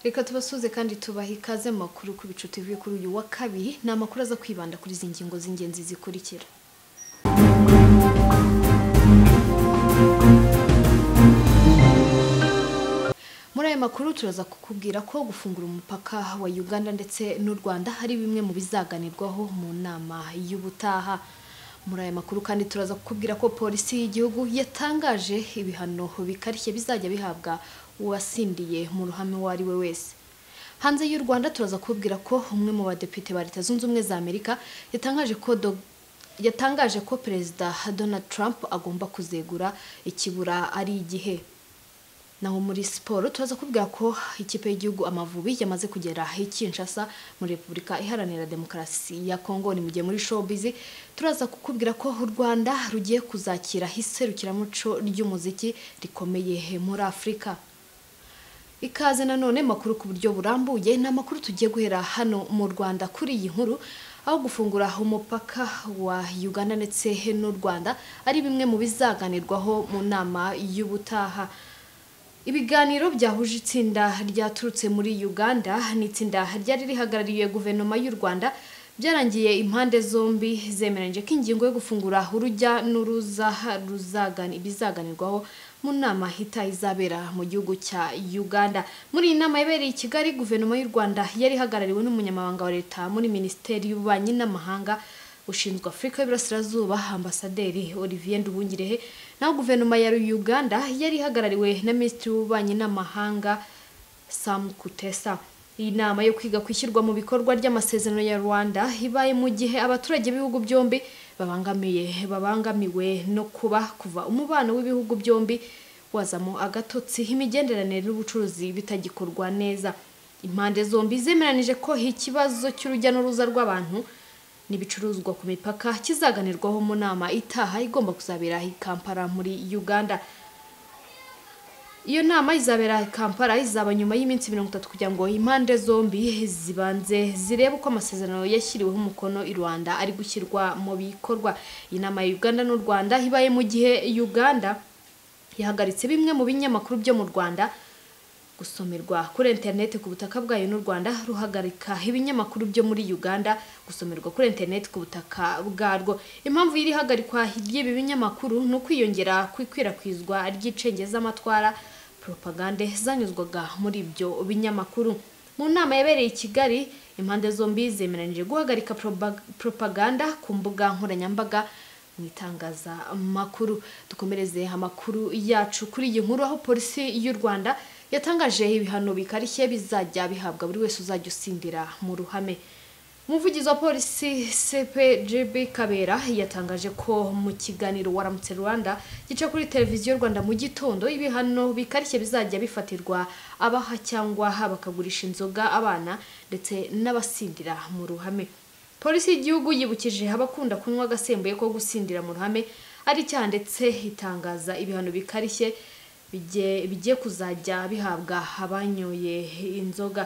reka tubasuze kandi tubahe ikaze mu makuru ku bicu TV kuri uyu wa kabiri ni amakuru aza kwibanda kuri izi ngingo z'ingenzi zikurikira muri aya makuru turaza kukubwira ko gufungura umupaka wa uganda ndetse n'u rwanda ari bimwe mu bizaganirwaho mu nama y'ubutaha muri aya makuru kandi turaza kukubwira ko polisi y'igihugu yatangaje ibihano bikarishye bizajya bihabwa uwasindiye mu ruhame uwo ari we wese hanze y'u rwanda turaza kukubwira ko umwe mu badepite ba leta zunze ubumwe za amerika yatangaje ko Dog- yatangaje ko perezida donald trump agomba kuzegura ikibura ari igihe naho muri siporo turaza kubwira ko ikipe y'igihugu amavubi yamaze kugera i Kinshasa muri Repubulika Iharanira Demokarasi ya Kongo ni mu gihe muri showbiz turaza kukubwira ko u Rwanda rugiye kuzakira iserukiramuco ry'umuziki rikomeye muri Afurika ikaze nanone makuru ku buryo burambuye ni amakuru tugiye guhera hano mu Rwanda kuri iyi nkuru aho gufungura umupaka wa Uganda ndetse n'u Rwanda ari bimwe mu bizaganirwaho mu nama y'ubutaha Ibiganiro byahuje itsinda ryaturutse muri Uganda n'itsinda ryari rihagarariye guverinoma y'u Rwanda byarangiye impande zombi zemeranyije ko ingingo yo gufungura urujya n'uruza ruzagani- bizaganirwaho mu nama itaha izabera mu gihugu cya Uganda. Muri iyi nama yabereye i Kigali, guverinoma y'u Rwanda yari ihagarariwe n'umunyamabanga wa leta muri Minisiteri y'Ububanyi n'Amahanga ushinzwe Afurika y'Iburasirazuba Ambasaderi Olivier Nduhungirehe naho guverinoma ya Uganda yari ihagarariwe na Minisitiri w'Ububanyi n'Amahanga Sam Kutesa iyi nama yo kwiga ku ishyirwa mu bikorwa ry'amasezerano ya Rwanda ibaye mu gihe abaturage b'ibihugu byombi babangamiye babangamiwe no kuba kuva umubano w'ibihugu byombi wazamo agatotsi imigenderanire n'ubucuruzi bitagikorwa neza impande zombi zemeranije ko ikibazo cy'urujya n'uruza rw'abantu n'ibicuruzwa ku mipaka kizaganirwaho mu nama itaha igomba kuzabera i Kampala muri Uganda iyo nama izabera i Kampala izaba nyuma y'iminsi mirongo itatu kugira ngo impande zombi zibanze zirebe uko amasezerano yashyiriweho umukono i Rwanda ari gushyirwa mu bikorwa iyi nama ya Uganda n'u Rwanda ibaye mu gihe Uganda yahagaritse bimwe mu binyamakuru byo mu Rwanda gusomerwa kuri interineti ku butaka bwayo n'u Rwanda ruhagarika ibinyamakuru byo muri Uganda gusomerwa kuri interineti ku butaka bwarwo impamvu y'iri hagarikwa ry'ibi binyamakuru ni ukwiyongera kw'ikwirakwizwa ry'icengezamatwara propagande zanyuzwaga muri ibyo binyamakuru mu nama yabereye i Kigali impande zombi zemeranyije guhagarika proba- propaganda ku mbuga nkoranyambaga mu itangazamakuru dukomereze amakuru yacu kuri iyi nkuru aho polisi y'u Rwanda yatangaje ibihano bikarishye bizajya bihabwa buri wese uzajya usindira mu ruhame umuvugizi wa polisi CPGB Kabera yatangaje ko mu kiganiro waramutse Rwanda gica kuri televiziyo Rwanda mu gitondo ibihano bikarishye bizajya bifatirwa abaha cyangwa bakagurisha inzoga abana ndetse n'abasindira mu ruhame polisi y'igihugu yibukije abakunda kunywa agasembuye ko gusindira mu ruhame ari icyaha ndetse itangaza ibihano bikarishye bige- bigiye kuzajya bihabwa abanyoye inzoga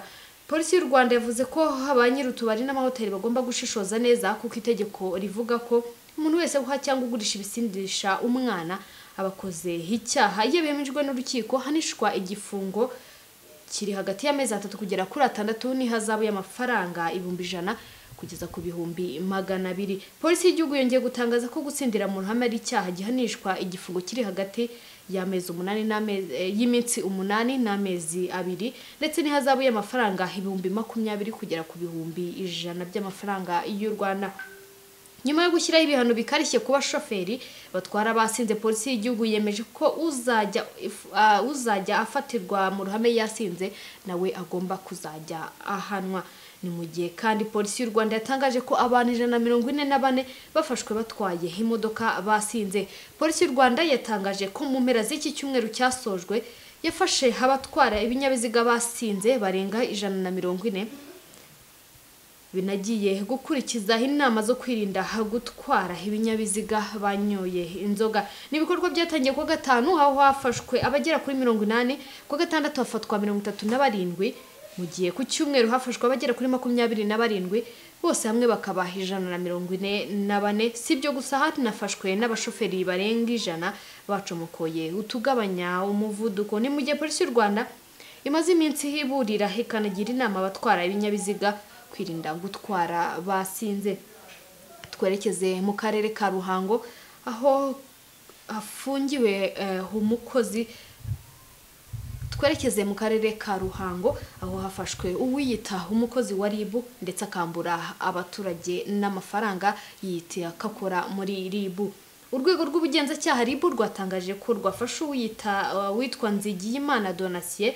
polisi y'u rwanda yavuze ko ba nyir'utubari n'amahoteli bagomba gushishoza neza kuko itegeko rivuga ko umuntu wese uha cyangwa ugurisha ibisindisha umwana aba akoze icyaha iyo bemejwe n'urukiko hanishwa igifungo kiri hagati y'amezi atatu kugera kuri atandatu n'ihazabu y'amafaranga ibihumbi ijana kugeza ku bihumbi magana abiri polisi y'igihugu yongeye gutangaza ko gutsindira mu ruhame ari icyaha gihanishwa igifungo kiri hagati y'amezi umunani n'amezi eh, y'iminsi umunani n'amezi abiri ndetse n'ihazabu y'amafaranga ibihumbi makumyabiri kugera ku bihumbi ijana by'amafaranga y'u rwanda nyuma yo gushyiraho ibihano bikarishye ku bashoferi batwara abasinze polisi y'igihugu yemeje ko uzajya if- ah, uzajya afatirwa mu ruhame yasinze nawe agomba kuzajya ahanwa ni mu gihe kandi polisi y'u rwanda yatangaje ko abantu ijana na mirongo ine na bane bafashwe batwaye imodoka basinze polisi y'u rwanda yatangaje ko mu mpera z'iki cyumweru cyasojwe yafashe abatwara ibinyabiziga basinze barenga ijana na mirongo ine binagiye gukurikiza inama zo kwirinda gutwara ibinyabiziga banyoye inzoga ni ibikorwa byatangiye kuwa gatanu aho hafashwe abagera kuri mirongo inani kuwa gatandatu hafatwa mirongo itatu na barindwi mu gihe ku cyumweru hafashwe abagera kuri makumyabiri na barindwi bose hamwe bakaba ijana na mirongo ine na bane si ibyo gusa hanafashwe n'abashoferi barenga ijana bacomokoye utugabanya umuvuduko ni mu gihe polisi y'u rwanda imaze iminsi iburira ikanagira inama abatwara ibinyabiziga kwirinda gutwara basinze twerekeze mu karere ka ruhango aho hafungiwe eh, umukozi twerekeze mu karere ka ruhango aho hafashwe uwiyita umukozi wa ribu ndetse akambura abaturage n'amafaranga yiyita kakora muri ribu urwego rw'ubugenzacyaha ribu rwatangaje ko rwafashe uwiyita uh, witwa nzigiyimana donasiye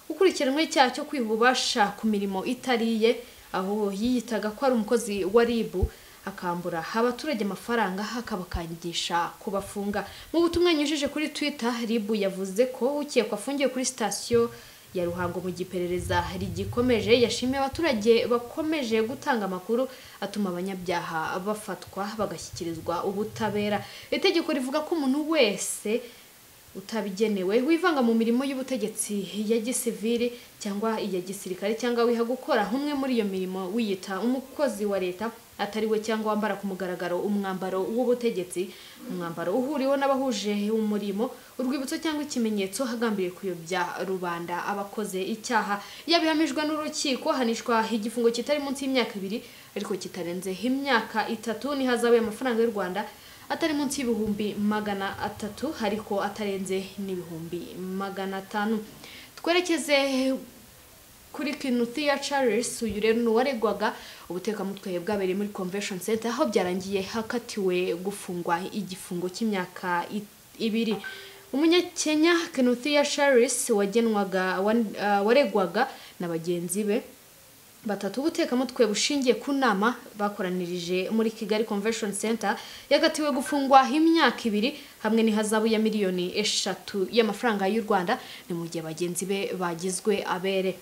ukurikiranwe icyaha cyo kwiba ububasha ku mirimo itariye aho yiyitaga ko ari umukozi wa ribu akambura abaturage amafaranga akabakangisha kubafunga mu butumwa yanyujije kuri twitter ribu yavuze ko ukekwa afungiwe kuri sitasiyo ya ruhango mu giperereza rigikomeje yashimiye abaturage bakomeje gutanga amakuru atuma abanyabyaha bafatwa bagashyikirizwa ubutabera itegeko rivuga ko umuntu wese utabigenewe wivanga mu mirimo y'ubutegetsi ya gisivili cyangwa iya gisirikare cyangwa wiha gukora umwe muri iyo mirimo wiyita umukozi wa leta atari we cyangwa wambara ku mugaragaro umwambaro w'ubutegetsi umwambaro uhuriweho n'abahuje umurimo urwibutso cyangwa ikimenyetso hagambiriye kuyobya rubanda abakoze icyaha yabihamijwe n'urukiko hanishwa igifungo kitari munsi y'imyaka ibiri ariko kitarenze imyaka itatu ntihazabe amafaranga y'u rwanda atari munsi y'ibihumbi magana atatu ariko atarenze n'ibihumbi magana atanu twerekeze kuri kinu Thea Charles uyu rero ni uwaregwaga ubutekamutwe bwabereye muri convention center aho byarangiye hakatiwe gufungwa igifungo cy'imyaka i- ibiri umunyakenya kinu Thea Charles wagenwaga wan- ah, waregwaga na bagenzi be batatu ubutekamutwe bushingiye ku nama bakoranirije muri kigali convention center yagatiwe gufungwa imyaka ibiri hamwe n'ihazabu ya miliyoni eshatu y'amafaranga y'u rwanda ni mu gihe bagenzi be bagizwe abere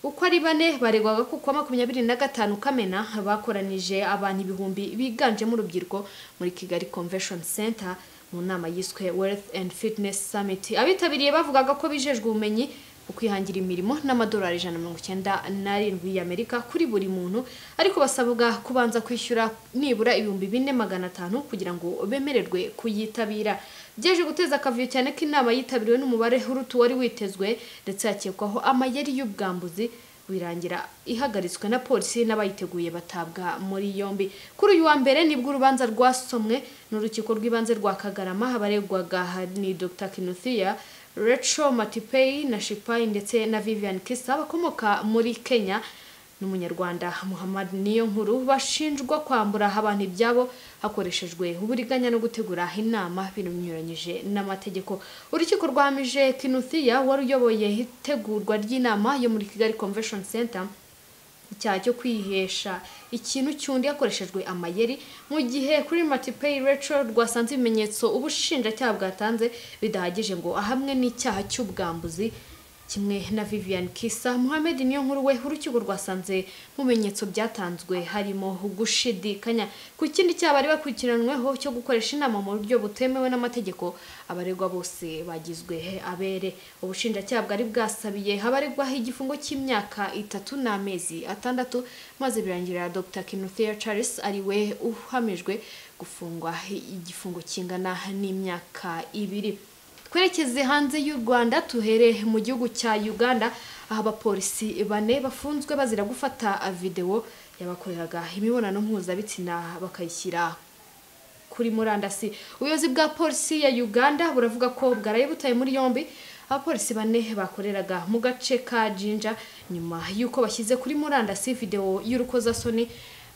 uko ari bane baregwaga ko kuwa makumyabiri na gatanu kamena bakoranije abantu ibihumbi biganjemo urubyiruko muri kigali convention center mu nama yiswe wealth and fitness summit abitabiriye bavugaga ko bijejwe ubumenyi mu kwihangira imirimo n'amadolari ijana na mirongo icyenda n'arindwi y'amerika kuri buri muntu ariko basabwa kubanza kwishyura nibura ibihumbi bine magana atanu kugira ngo bemererwe kuyitabira byeje guteza akavuyo cyane ko inama yitabiriwe n'umubare uruta uwari witezwe ndetse hakekwaho amayeri y'ubwambuzi birangira ihagaritswe na polisi n'abayiteguye batabwa muri yombi kuri uyu wa mbere nibwo urubanza rwasomwe n'urukiko rw'ibanze rwa kagarama abaregwaga ni dr kinuthia Rachel matipei na shipai ndetse na vivian kisa bakomoka muri kenya n'umunyarwanda muhammad niyo nkuru bashinjwa kwambura abantu ibyabo hakoreshejwe uburiganya no gutegura inama binyuranyije n'amategeko urukiko rwahamije kinuthia wari uyoboye itegurwa ry'inama yo muri kigali convention center icyaha cyo kwihesha ikintu cy'undi hakoreshejwe amayeri mu gihe kuri matipay rachel rwasanze ibimenyetso ubushinjacyaha bwatanze bidahagije ngo ahamwe n'icyaha cy'ubwambuzi kimwe na vivian kisa muhammed niyo nkuru we urukiko rwasanze mu bimenyetso byatanzwe harimo gushidikanya ku kindi cyaha bari bakurikiranweho cyo gukoresha inama mu buryo butemewe n'amategeko abaregwa bose bagizwe abere ubushinjacyaha bwari bwasabiye abaregwaho igifungo cy'imyaka itatu n'amezi atandatu maze birangira dr kinuthia charles ari we uhamijwe gufungwa igifungo kingana n'imyaka ibiri twerekeze hanze y'u rwanda tuhere mu gihugu cya uganda aho abapolisi bane bafunzwe bazira gufata videwo yabakoreraga imibonano mpuzabitsina bakayishyira kuri murandasi ubuyobozi bwa polisi ya uganda buravuga ko bwaraye butaye muri yombi abapolisi bane bakoreraga mu gace ka jinja nyuma y'uko bashyize kuri murandasi videwo y'urukozasoni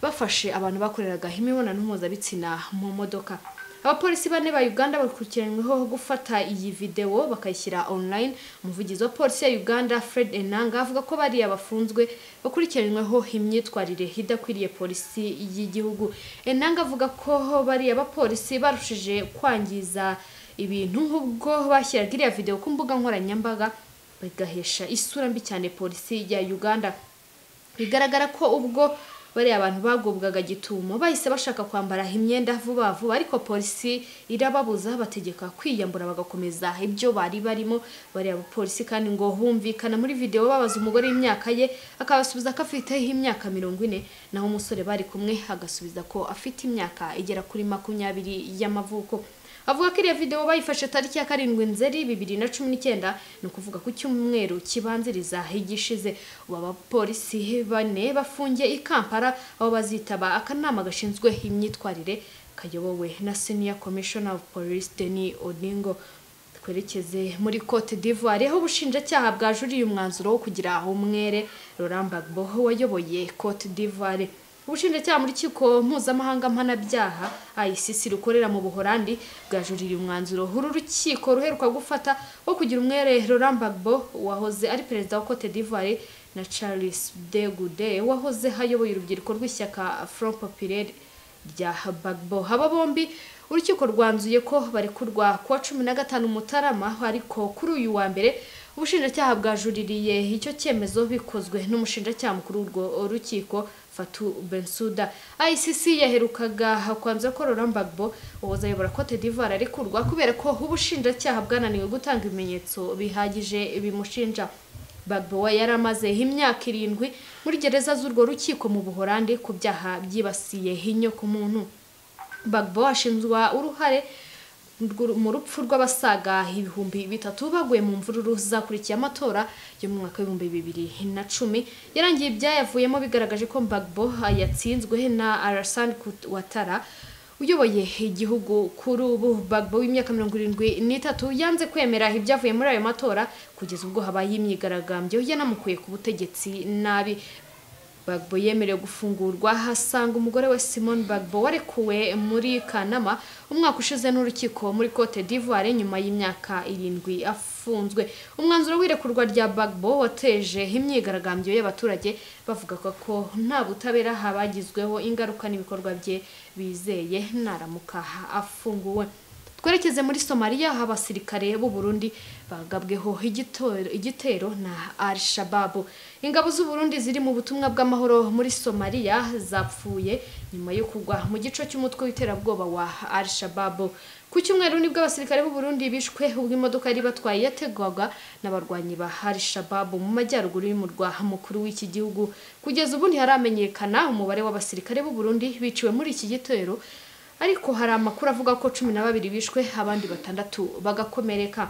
bafashe abantu bakoreraga imibonano mpuzabitsina mu modoka abapolisi bane ba uganda bakurikiranyweho gufata iyi videwo bakayishyira online umuvugizi wa polisi ya uganda fred enanga avuga ko bariya bafunzwe bakurikiranyweho imyitwarire idakwiriye polisi y'igihugu enanga avuga ko bariya bapolisi barushije kwangiza ibintu ubwo bashyiraga iriya videwo ku mbuga nkoranyambaga bagahesha isura mbi cyane polisi ya uganda bigaragara ko ubwo bariya abantu bagubwaga gitumo bahise bashaka kwambara imyenda vuba vuba ariko polisi irababuza bategeka kwiyambura bagakomeza ibyo bari barimo bariya bapolisi kandi ngo humvikana muri videwo babaza umugore w'imyaka ye akabasubiza ko afite imyaka mirongo ine naho umusore bari kumwe agasubiza ko afite imyaka igera kuri makumyabiri y'amavuko avuga ko iriya video bayifashe tariki ya karindwi nzeri bibiri na cumi n'icyenda ni ukuvuga ku cyumweru kibanziriza igishize ubu abapolisi bane bafungiye i kampala aho bazitaba akanama gashinzwe imyitwarire kayobowe na senior commissioner of police denis odingo twerekeze muri cote d'ivoire aho ubushinjacyaha bwajuriye umwanzuro wo kugira umwere Laurent Gbagbo wayoboye cote d'ivoire ubushinjacyaha mu rukiko mpuzamahanga mpanabyaha ICC rukorera mu buholandi bwajuririye umwanzuro uru rukiko ruheruka gufata wo kugira umwere Laurent Gbagbo wahoze ari perezida wa cote d'ivoire na Charles de Gaulle wahoze ayoboye urubyiruko rw'ishyaka Front Populaire rya Gbagbo aba bombi urukiko rwanzuye ko barekurwa kuwa cumi na gatanu mutarama ariko kuri uyu wa mbere ubushinjacyaha bwajuririye icyo cyemezo bikozwe n'umushinjacyaha mukuru w'urwo rukiko Fatou Bensouda ICC yaherukaga kwanzura ko Laurent Gbagbo uwahoze ayobora Cote d'Ivoire arekurwa kubera ko ubushinjacyaha bwananiwe gutanga ibimenyetso bihagije bimushinja Gbagbo yari amaze imyaka irindwi muri gereza z'urwo rukiko mu Buholandi ku byaha byibasiye inyokomuntu Gbagbo ashinjwa uruhare mu rupfu rw'abasaga ibihumbi bitatu baguye mu mvururu zakurikiye amatora yo mu mwaka w'ibihumbi bibiri na cumi yarangiye ibyayavuyemo bigaragaje ko Gbagbo yatsinzwe na Alassane Ouattara uyoboye igihugu kuri ubu Gbagbo w'imyaka mirongo irindwi n'itatu yanze kwemera ibyavuye muri ayo matora kugeza ubwo habaye imyigaragambyo yanamukuye ku butegetsi nabi Gbagbo yemerewe gufungurwa hasanga umugore we Simone Gbagbo warekuwe muri Kanama umwaka ushize n'urukiko muri Cote d'Ivoire nyuma y'imyaka irindwi afunzwe umwanzuro w'irekurwa rya Gbagbo wateje imyigaragambyo y'abaturage bavuga ko nta butabera habagizweho ingaruka n'ibikorwa bye bizeye naramuka afunguwe twerekeze muri somaliya aho abasirikare b'u Burundi bagabweho igitero na al shabab ingabo z'u Burundi ziri mu butumwa bw'amahoro muri somaliya zapfuye nyuma yo kugwa mu gico cy'umutwe w'iterabwoba wa al shabab ku cyumweru nibwo abasirikare b'u Burundi bishwe ubwo imodoka yari batwaye yategwaga n'abarwanyi ba al shabab mu majyaruguru y'umurwa mukuru w'iki gihugu kugeza ubu ntiharamenyekana umubare w'abasirikare b'u Burundi biciwe muri iki gitero ariko hari amakuru avuga ko cumi na babiri bishwe abandi batandatu bagakomereka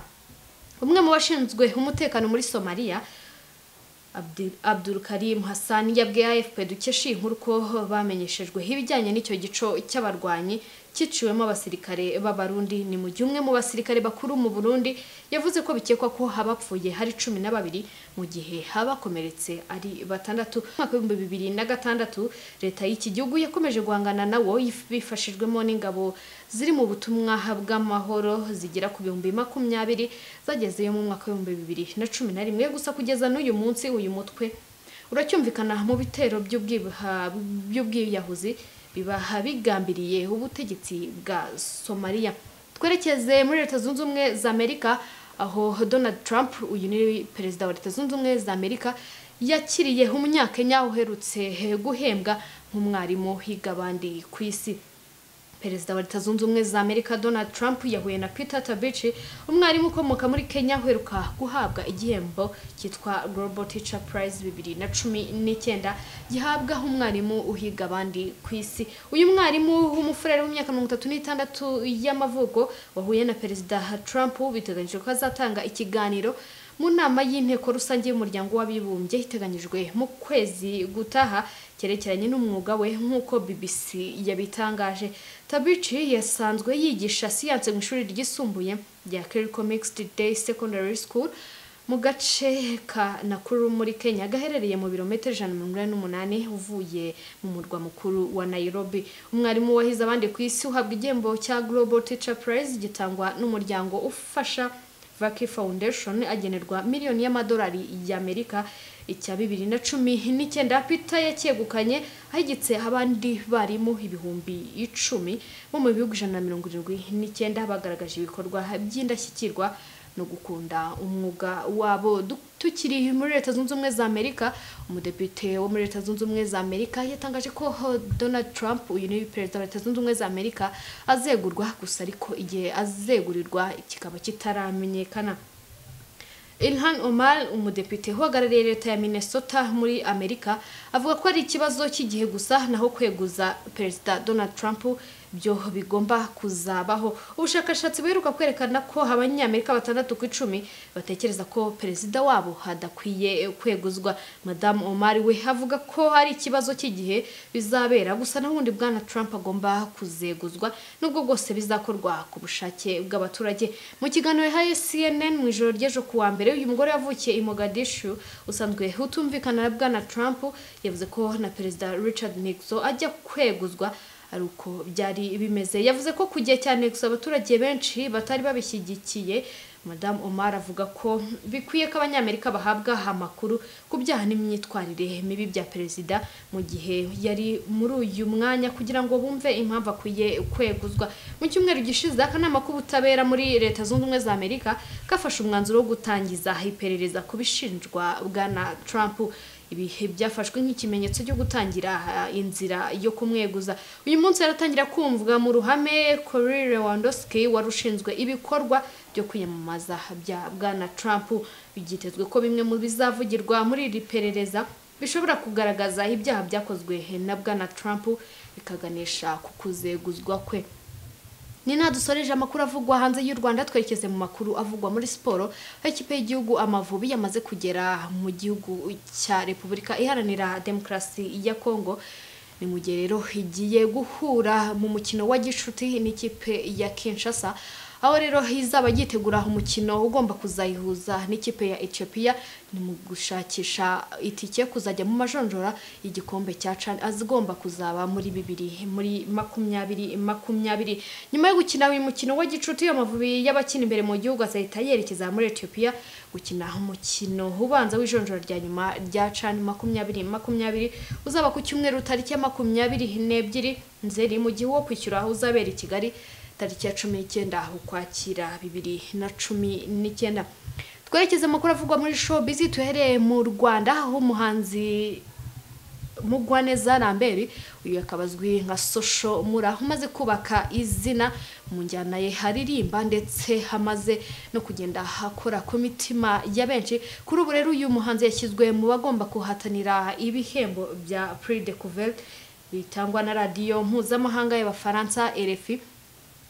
umwe mu bashinzwe umutekano muri somaliya abdul karim hassan yabwiye afp dukesha iyi nkuru ko bamenyeshejwe ibijyanye n'icyo gico cy'abarwanyi cyiciwemo abasirikare b'abarundi ni mu gihe umwe mu basirikare bakuru mu burundi yavuze ko bikekwa ko abapfuye hari cumi na babiri mu gihe abakomeretse ari batandatu mu mwaka w'ibihumbi bibiri na gatandatu leta y'iki gihugu yakomeje guhangana nawo bifashijwemo n'ingabo ziri mu butumwa bw'amahoro zigera ku bihumbi makumyabiri zagezeyo mu mwaka w'ibihumbi bibiri na cumi na rimwe gusa kugeza n'uyu munsi uyu mutwe uracyumvikana mu bitero by'ubwiyahuzi bibaha bigambiriye ubutegetsi bwa somaliya twerekeze muri leta zunze ubumwe za amerika aho donald trump uyu ni perezida wa leta zunze ubumwe za amerika yakiriye umunyakenya uherutse guhembwa nk'umwarimu higa abandi ku isi perezida wa leta zunze ubumwe za amerika donald trump yahuye na peter tabici umwarimu ukomoka muri kenya uheruka guhabwa igihembo cyitwa global teacher prize bibiri na cumi n'icyenda gihabwa umwarimu uhiga abandi ku isi uyu mwarimu w'umufurere w'imyaka mirongo itatu n'itandatu y'amavuko wahuye na perezida trump biteganyije ko azatanga ikiganiro mu nama y'inteko rusange y'umuryango w'abibumbye iteganyijwe mu kwezi gutaha cyerekeranye n'umwuga we nk'uko BBC yabitangaje Tabici yasanzwe yigisha siyanse mu ishuri ryisumbuye rya Kerico Mixed Day Secondary School mu gace ka Nakuru muri Kenya gaherereye mu birometero ijana na mirongo umunani uvuye mu murwa mukuru wa Nairobi umwarimu wahize abandi ku isi uhabwa igihembo cya Global Teacher Prize gitangwa n'umuryango ufasha Vaki Foundation agenerwa miliyoni y'amadolari y'Amerika icya bibiri na cumi n'icyenda Peter yacyegukanye ahigitse abandi barimu ibihumbi icumi bo mu bihugu ijana na mirongo irindwi n'icyenda bagaragaje ibikorwa by'indashyikirwa no gukunda umwuga wabo tukiri muri leta zunze ubumwe za amerika umudepite wo muri leta zunze ubumwe za amerika yatangaje ko donald trump uyu ni perezida wa leta zunze ubumwe za amerika azegurwa gusa ariko igihe azegurirwa kikaba kitaramenyekana Ilhan Omar umudepite uhagarariye leta ya Minnesota muri Amerika avuga ko ari ikibazo cy'igihe gusa naho kweguza perezida Donald Trump byo bigomba kuzabaho ubushakashatsi buheruka kwerekana ko abanyamerika batandatu ku icumi batekereza ko perezida wabo hadakwiye kweguzwa madamu omari we avuga ko ari ikibazo cy'igihe bizabera gusa n'ubundi bwana Trump agomba kuzeguzwa nubwo bwose bizakorwa ku bushake bw'abaturage mu kiganiro yahaye CNN mu ijoro ry'ejo ku wa mbere uyu mugore yavukiye i Mogadishu usanzwe utumvikana na bwana Trump yavuze ko na perezida Richard Nixon ajya kweguzwa ari uko byari bimeze yavuze ko ku gihe cya Nixon abaturage benshi batari babishyigikiye madamu Omar avuga ko bikwiye ko abanyamerika bahabwa amakuru ku byaha n'imyitwarire mibi bya perezida mu gihe yari muri uyu mwanya kugira ngo bumve impamvu akwiye kweguzwa mu cyumweru gishize akanama k'ubutabera muri leta zunze ubumwe za amerika kafashe umwanzuro wo gutangiza iperereza ku bishinjwa bwana Trump ibihe byafashwe nk'ikimenyetso cyo gutangira inzira yo kumweguza uyu munsi yaratangira kumvwa mu ruhame Corey Lewandowski wari ushinzwe ibikorwa byo kwiyamamaza bya bwana Trump byitezwe ko bimwe mu bizavugirwa muri iri perereza bishobora kugaragaza ibyaha byakozwe na bwana Trump bikaganisha ku kuzeguzwa kwe ni nta dusoreje amakuru avugwa hanze y'u rwanda twerekeze mu makuru avugwa muri siporo aho ikipe y'igihugu amavubi yamaze kugera mu gihugu cya repubulika iharanira demokarasi ya kongo ni mu gihe rero igiye guhura mu mukino wa gishuti n'ikipe ya kinshasa aho rero izaba yitegura umukino ugomba kuzayihuza n'ikipe ya Ethiopia ni mu gushakisha itike kuzajya mu majonjora igikombe cya CHAN azigomba kuzaba muri bibiri muri makumyabiri makumyabiri nyuma yo gukina uyu mukino wa gicuti amavubi y'abakina imbere mu gihugu azahita yerekeza muri Ethiopia gukina umukino ubanza w'ijonjora rya nyuma rya CHAN makumyabiri makumyabiri uzaba ku cyumweru tariki ya makumyabiri n'ebyiri nzeri mu gihe wo kwishyura uzabera i Kigali tariki ya cumi n'icyenda ukwakira bibiri na cumi n'icyenda twerekeze amakuru avugwa muri showbiz tuhereye mu rwanda aho umuhanzi mugwaneza ramberi uyu akaba azwi nka sosho mura umaze kubaka izina mu njyana ye haririmba ndetse hamaze no kugenda hakora ku mitima ya benshi kuri ubu rero uyu muhanzi yashyizwe mu bagomba kuhatanira ibihembo bya prix de bitangwa na radiyo mpuzamahanga y'abafaransa RFI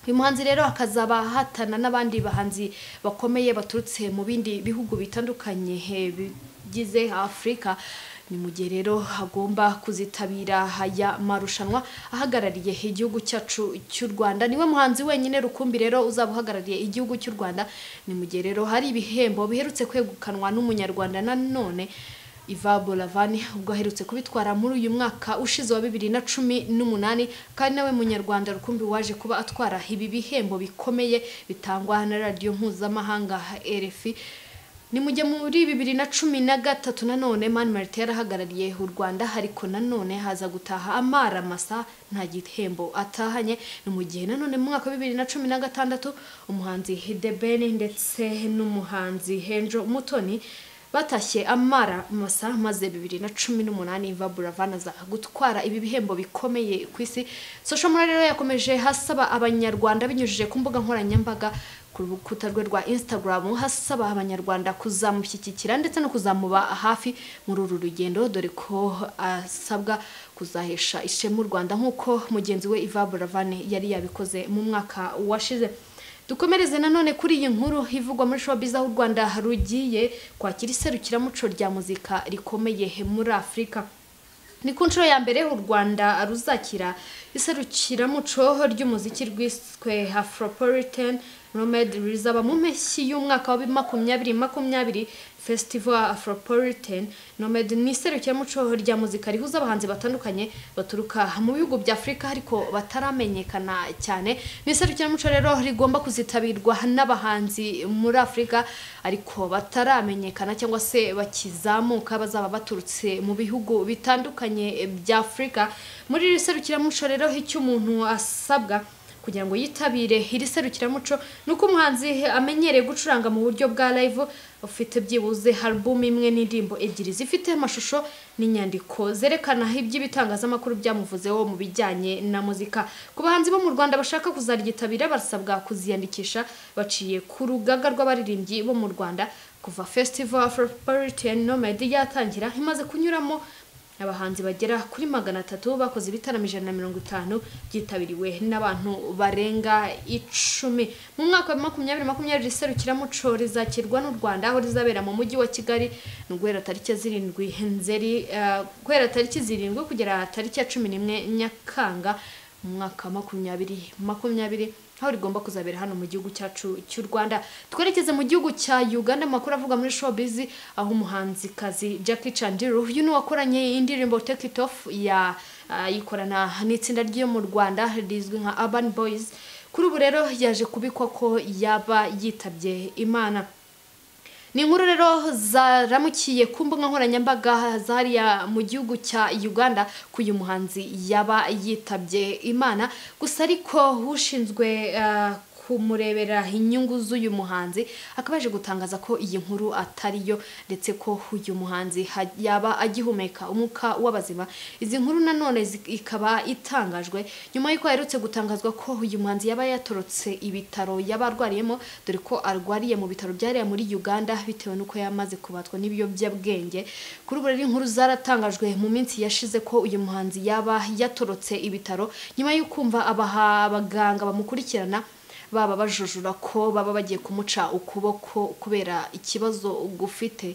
uyu muhanzi rero akazaba ahatana n'abandi bahanzi bakomeye baturutse mu bindi bihugu bitandukanye bigize afurika ni mu gihe rero agomba kuzitabira aya marushanwa ahagarariye igihugu cyacu cy'u rwanda niwe muhanzi wenyine rukumbi rero uzaba uhagarariye igihugu cy'u rwanda ni mu gihe rero hari ibihembo biherutse kwegukanwa n'umunyarwanda nanone Iva Bolavani ubwo aherutse kubitwara muri uyu mwaka ushize wa bibiri na cumi n'umunani kandi nawe munyarwanda rukumbi waje kuba atwara ibi bihembo bikomeye bitangwa na radiyo mpuzamahanga RFI ni mu gihe muri bibiri na cumi na gatatu nanone mani marite yarahagarariye u rwanda ariko nanone haza gutaha amara masa nta gihembo atahanye ni mu gihe nanone mu mwaka wa bibiri na cumi na gatandatu umuhanzi hidebeni ndetse n'umuhanzi henjo mutoni batashye amara masa maze bibiri na cumi n'umunani va buravana za gutwara ibi bihembo bikomeye ku isi social mura rero yakomeje hasaba abanyarwanda binyujije ku mbuga nkoranyambaga ku rukuta rwe rwa instagram hasaba abanyarwanda kuzamushyigikira ndetse no kuzamuba hafi muri uru rugendo dore ko asabwa kuzahesha ishema u rwanda nk'uko mugenzi we iva buravane yari yabikoze mu mwaka washize dukomereze nanone kuri iyi nkuru ivugwa muri showbiz aho u rwanda rugiye kwakira iserukiramuco rya muzika rikomeye muri afurika ni ku nshuro ya mbere u rwanda ruzakira iserukiramuco ry'umuziki rwiswe afropolitan nomad rizaba mu mpeshyi y'umwaka wa makumyabiri makumyabiri festival afropolitan nomad ni iserukiramuco rya muzika rihuza abahanzi batandukanye baturuka mu bihugu bya afurika ariko bataramenyekana cyane ni iserukiramuco rero rigomba kuzitabirwa n'abahanzi muri afurika ariko bataramenyekana cyangwa se bakizamuka bazaba baturutse mu bihugu bitandukanye bya afurika muri iri serukiramuco rero icyo umuntu asabwa kugira ngo yitabire iri serukiramuco ni uko umuhanzi amenyereye gucuranga mu buryo bwa live ufite byibuze album imwe n'indirimbo ebyiri zifite amashusho n'inyandiko zerekana iby'ibitangazamakuru byamuvuzeho mu bijyanye na muzika ku bahanzi bo mu Rwanda bashaka kuzaryitabira barasabwa kuziyandikisha baciye ku rugaga rw'abaririmbyi bo mu Rwanda kuva Festival Afropolitan Nomad yatangira imaze kunyuramo abahanzi bagera kuri magana atatu bakoze ibitaramo ijana na mirongo itanu byitabiriwe n'abantu barenga icumi mu mwaka wa makumyabiri makumyabiri iri serukiramuco rizakirwa n'u rwanda aho rizabera mu mujyi wa kigali ni uguhera tariki zirindwi nzeri eh, guhera tariki zirindwi kugera tariki ya cumi n'imwe nyakanga mu mwaka wa makumyabiri makumyabiri aho rigomba kuzabera hano mu gihugu cyacu cy'u Rwanda twerekeze mu gihugu cya Uganda amakuru avuga muri showbiz aho umuhanzikazi Jackie Chandiru uyu ni wakoranye indirimbo Take It Off ya ah, yikorana n'itsinda ryo mu Rwanda rizwi nka Urban Boys kuri ubu rero yaje kubikwa ko yaba yitabye Imana ni inkuru rero zaramukiye ku mbuga nkoranyambaga zariya mu gihugu cya uganda ko uyu muhanzi yaba yitabye imana gusa ariko ushinzwe eh, kumurebera inyungu z'uyu muhanzi akaba yaje gutangaza ko iyi nkuru atari yo ndetse ko uyu muhanzi ha- yaba agihumeka umwuka w'abazima izi nkuru nanone zi- ikaba itangajwe nyuma y'uko aherutse gutangazwa ko uyu muhanzi yaba yatorotse ibitaro yaba arwariyemo dore ko arwariye mu bitaro byariya muri uganda bitewe n'uko yamaze kubatwa n'ibiyobyabwenge kuri ubu rero inkuru zaratangajwe mu minsi yashize ko uyu muhanzi yaba yatorotse ibitaro nyuma y'ukumva abaha abaganga bamukurikirana baba bajujura ko baba bagiye kumuca ukuboko kubera ikibazo gufite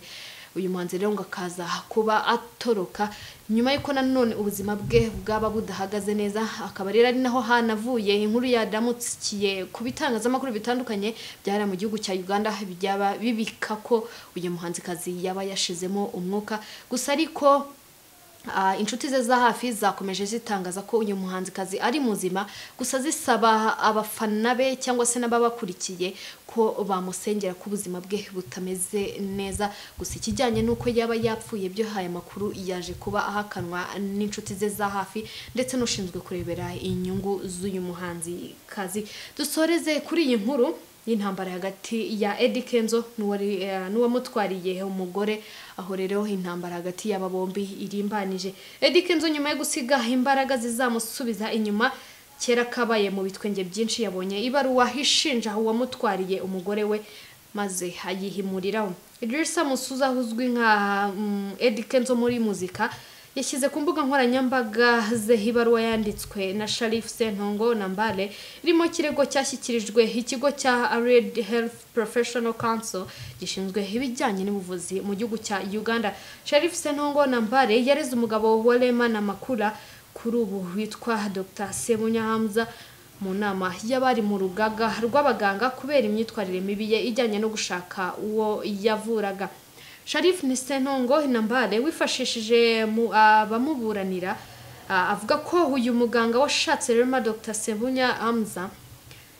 uyu muhanzi rero ngo akaza kuba atoroka nyuma y'uko nanone ubuzima bwe bwaba budahagaze neza akaba rero ari naho hanavuye inkuru yaramutsikiye ku bitangazamakuru bitandukanye byari mu gihugu cya uganda byaba bibika ko uyu muhanzikazi yaba yashizemo umwuka gusa ariko Ah, inshuti ze za hafi zakomeje zitangaza ko uyu muhanzikazi ari muzima gusa zisaba abafana be cyangwa se n'ababakurikiye ko bamusengera ko ubuzima bwe butameze neza gusa ikijyanye n'uko yaba yapfuye byo haya makuru yaje kuba ahakanwa n'inshuti ze za hafi ndetse n'ushinzwe kurebera inyungu z'uyu muhanzikazi dusoreze kuri iyi nkuru y'intambara hagati ya Eddy Kenzo n'uwari- eh, n'uwamutwariye umugore aho rero intambara hagati y'aba bombi irimbanije Eddy Kenzo nyuma yo gusiga imbaraga zizamusubiza inyuma kera kabaye mu bitwenge byinshi yabonye ibaruwa ishinja uwamutwariye umugore we maze ayihimuriraho Idrissa Musuza uzwi nka mm, Eddy Kenzo muri muzika yashyize ku mbuga nkoranyambaga ze ibaruwa yanditswe na Sharif Sentongo na Mbale irimo kirego cyashyikirijwe ikigo cya Allied Health Professional Council gishinzwe ibijyanye n'ubuvuzi mu gihugu cya Uganda Sharif Sentongo na Mbale yareze umugabo wa Rema na Makula kuri ubu witwa Dr Sebunya Hamza mu nama y'abari mu rugaga rw'abaganga kubera imyitwarire mibi ye ijyanye no gushaka uwo yavuraga sharif nisentongo intambare wifashishije mu- abamuburanira ah, avuga ko uyu muganga washatse rema dr sebunya amza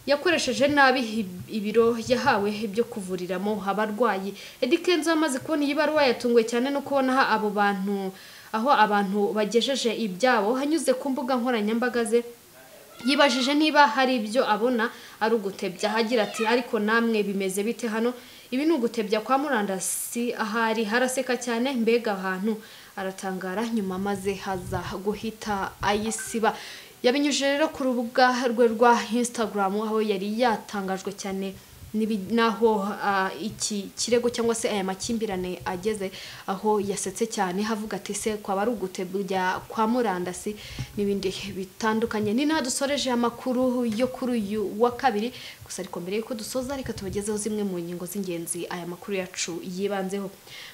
yakoresheje nabi ib- ibiro yahawe byo kuvuriramo abarwayi Eddy Kenzo amaze kubona iyi baruwa yatunguwe cyane no kubona aha abo bantu aho abantu bagejeje ibyabo hanyuze ku mbuga nkoranyambaga ze yibajije niba hari ibyo abona ari ugutebya agira ati ariko namwe bimeze bite hano ibi ni ugutebya kwa murandasi ahari haraseka cyane mbega ahantu aratangara nyuma maze haza guhita ayisiba yabinyujije rero ku rubuga rwe rwa instagram aho yari yatangajwe cyane n'ibi- n'aho ah, iki kirego cyangwa se aya makimbirane ageze aho yasetse cyane havuga ati se kwaba ari ugutebya kwa murandasi n'ibindi bitandukanye ni naho dusoreje amakuru yo kuri uyu wa kabiri gusa ariko mbere y'uko dusoza reka tubagezeho zimwe mu ngingo z'ingenzi aya makuru yacu yibanzeho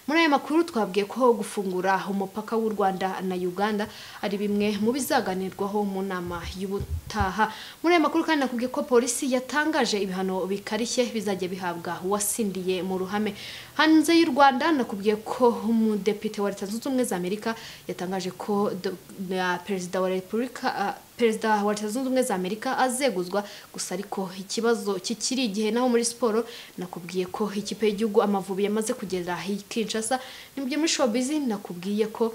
muri aya makuru twabwiye ko gufungura umupaka w'u rwanda na uganda ari bimwe mu bizaganirwaho mu nama y'ubutaha muri aya makuru kandi nakubwiye ko polisi yatangaje ibihano bikarishye bizajya bihabwa uwasindiye mu ruhame hanze y'u rwanda nakubwiye ko umudepite wa leta zunze ubumwe za amerika yatangaje ko do- na perezida wa repubulika ah, perezida wa leta zunze ubumwe za amerika azeguzwa gusa ariko ikibazo kikiri igihe naho muri siporo nakubwiye ko ikipe y'igihugu amavubi yamaze kugera i kinshasa ni mu byo muri showbiz nakubwiye ko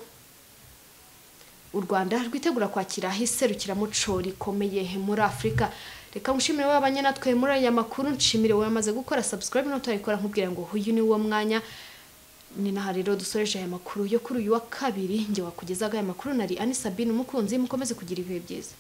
u rwanda rwitegura kwakira iserukiramuco rikomeye muri afurika reka nshimire wowe abanye natwe muri aya makuru nshimire wowe wamaze gukora subscribe n'utayikora nkubwira ngo uyu ni wo mwanya ni naha rero dusoreje aya makuru yo kuri uyu wa kabiri njye wakugezaga aya makuru nari ani sabine umukunzi mukomeze kugira ibihe byiza